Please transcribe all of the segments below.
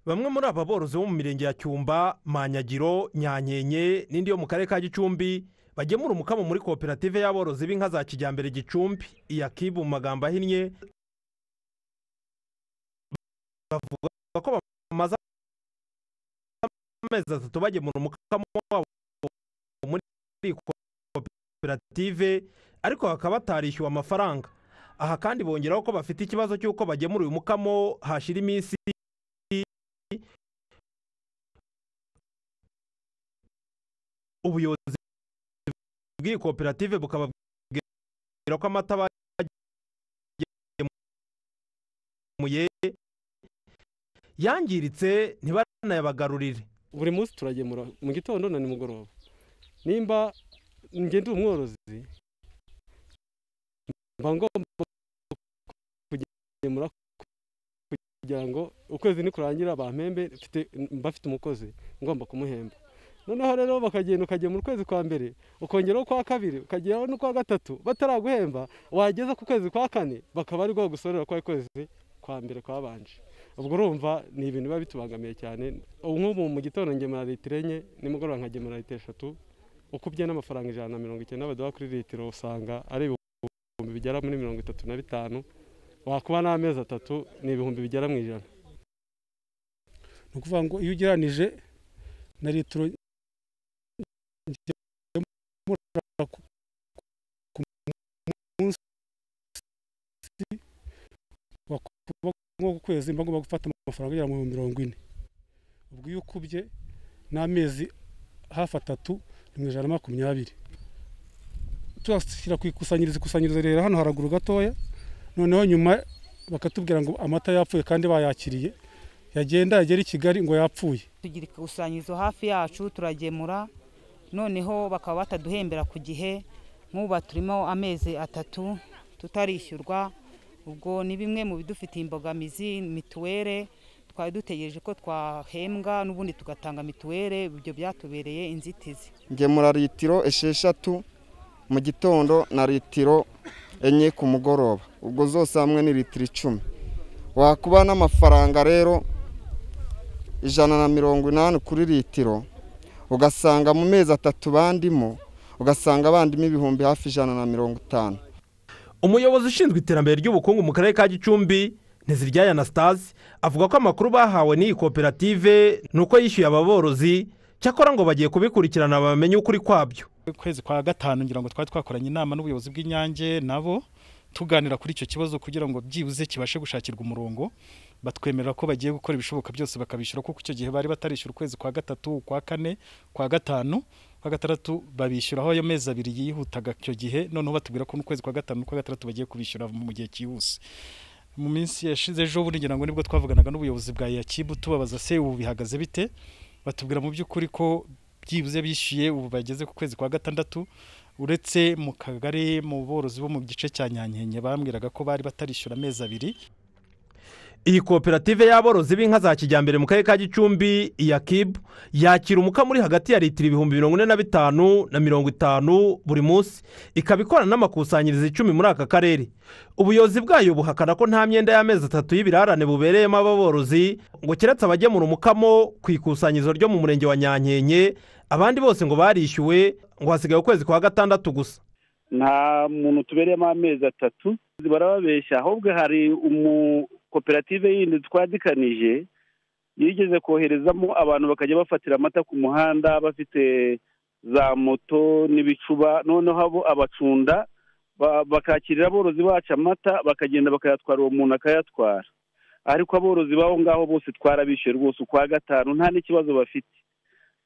bamwe muri aba borozi bo mu mirenge ya cyumba manyagiro nyanyenye n'indi yo mu karere ka gicumbi bagemura umukamo muri koperative y'aborozi b'inka za kijyambere gicumbi iya kibu mu magambo ahinnye bavuga ko bamaze amezi atatu bagemura umukamo wabo muri iyi koperative ariko bakaba batarishyuwe amafaranga aha kandi bongeraho ko bafite ikibazo cy'uko bagemura uyu mukamo hashira iminsi ubuyobozi bw'iyi koperative bukababwira ko amata bagemuye yangiritse ntibanayabagarurire buri munsi turagemura mu gitondo na nimugoroba nimba ngenda umworozi mba ngomba kugemura kugira ngo ukwezi nikurangira bampembe mba mfite umukozi ngomba kumuhemba noneho rero bakagenda ukagemura ukwezi kwa mbere ukongeraho ukwa kabiri ukageraho n'ukwa gatatu bataraguhemba wageza ku kwezi kwa kane bakaba ari bwo bagusorera kwa kwezi kwa mbere kwabanje ubwo urumva ni ibintu biba bitubangamiye cyane nk'ubu mu gitondo ngemura litiro enye nimugoroba nkagemura litiro eshatu ukubye n'amafaranga ijana na mirongo icyenda baduha kuri litiro usanga ari ibihumbi bigera muri mirongo itatu na bitanu wakuba n'amezi atatu ni ibihumbi bigera mu ijana ni ukuvuga ngo iyo ugereranije na litiro ku munsi ku kwezi mba ngomba gufata amafaranga agera mu mirongo ine ubwo iyo ukubye n'amezi hafi atatu ni mu ijana na makumyabiri turashyira ku ikusanyirizo ikusanyirizo rero hano haraguru gatoya noneho nyuma bakatubwira ngo amata yapfuye kandi bayakiriye yagenda yagera i kigali ngo yapfuye tugira ikusanyirizo hafi yacu turagemura noneho bakaba bataduhembera ku gihe nk'ubu turimo amezi atatu tutarishyurwa ubwo ni bimwe mu bidufitiye imbogamizi mituwere twari dutegereje ko twahembwa n'ubundi tugatanga mituwere ibyo byatubereye inzitizi ngemura litiro esheshatu mu gitondo na litiro enye ku mugoroba ubwo zose hamwe ni litiro icumi wakuba n'amafaranga rero ijana na mirongo inani kuri litiro ugasanga mu mezi atatu bandimo ugasanga bandimo ibihumbi hafi ijana na mirongo itanu umuyobozi ushinzwe iterambere ry'ubukungu mu karere ka gicumbi ntizirya anastase avuga ko amakuru bahawe n'iyi koperative ni uko yishyuye aba borozi cyakora ngo bagiye kubikurikirana bamenye ukuri kwabyo ukwezi kwa gatanu ngira ngo twari twakoranye inama n'ubuyobozi bw'inyange nabo tuganira kuri icyo kibazo kugira ngo byibuze kibashe gushakirwa umurongo batwemerera ko bagiye gukora ibishoboka byose bakabishyura kuko icyo gihe bari batarishyura ukwezi kwa gatatu kwa kane kwa gatanu kwa gatandatu babishyuraho ayo mezi abiri yihutaga icyo gihe noneho batubwira ko n'ukwezi kwa gatanu kwa gatandatu bagiye kubishyura mu gihe cyihuse mu minsi yashize ejo bundi ngira ngo nibwo twavuganaga n'ubuyobozi bwa yakibu tubabaza se ubu bihagaze bite batubwira mu by'ukuri ko byibuze bishyuye ubu bageze ku kwezi kwa gatandatu uretse mu kagari mu borozi bo mu gice cya nyankenye bambwiraga ko bari batarishyura amezi abiri iyi koperative y'aborozi b'inka za kijyambere mu karere ka gicumbi iya kibu yakira umukamo uri hagati ya litiro ibihumbi mirongo ine na bitanu na mirongo itanu buri munsi ikaba ikorana n'amakusanyirizo icumi muri aka karere ubuyobozi bwayo buhakana ko nta myenda y'amezi atatu y'ibirarane bubereyemo aba borozi ngo keretse abagemura umukamo ku ikusanyirizo ryo mu murenge wa nyankenye abandi bose ngo barishyuwe ngo hasigaye ukwezi kwa gatandatu gusa nta muntu tubereyemo amezi atatu barababeshya ahubwo hari umu koperative yindi twadikanije yigeze koherezamo abantu bakajya bafatira amata ku muhanda bafite za moto n'ibicuba noneho abo abacunda bakakirira aborozi bacu amata bakagenda bakayatwara uwo muntu akayatwara ariko aborozi b'aho ngaho bose twarabishyuye rwose ukwa gatanu nta n'ikibazo bafite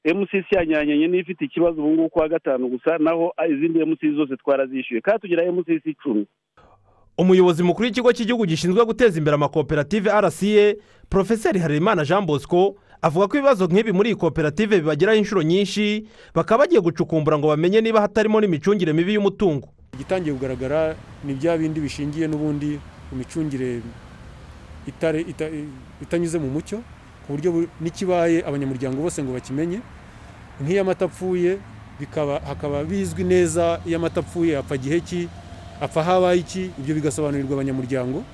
emusisi yanyanyenye niyo ifite ikibazo ubu ngubu ukwa gatanu gusa naho izindi emusisi zose twarazishyuye kandi tugira emusisi icumi umuyobozi mukuru w'ikigo cy'igihugu gishinzwe guteza imbere amakoperative rca porofeseri harerimana jean bosco avuga ko ibibazo nk'ibi muri iyi koperative bibageraho inshuro nyinshi bakaba bagiye gucukumbura ngo bamenye niba hatarimo n'imicungire mibi y'umutungo igitangiye kugaragara ni bya bindi bishingiye n'ubundi ku micungire itanyuze mu mucyo ku buryo n'ikibaye abanyamuryango bose ngo bakimenye nk'iyo amata apfuye hakaba bizwi neza iyo amata apfuye apfa gihe ki apfa habaye iki ibyo bigasobanurirwa abanyamuryango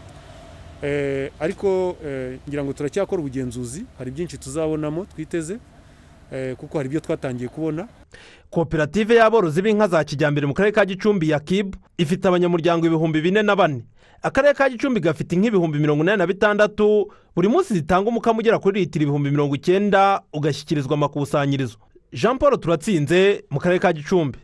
Eh, ariko eh, ngira ngo turacyakora ubugenzuzi hari byinshi tuzabonamo twiteze eh, kuko hari ibyo twatangiye kubona koperative y'aborozi b'inka za kijyambere mu karere ka gicumbi ya kibu ifite abanyamuryango ibihumbi bine na bane akarere ka gicumbi gafite inka ibihumbi mirongo inani na bitandatu buri munsi zitanga umukamo ugera kuri litiro ibihumbi mirongo icyenda ugashyikirizwa amakusanyirizo jean paul turatsinze mu karere ka gicumbi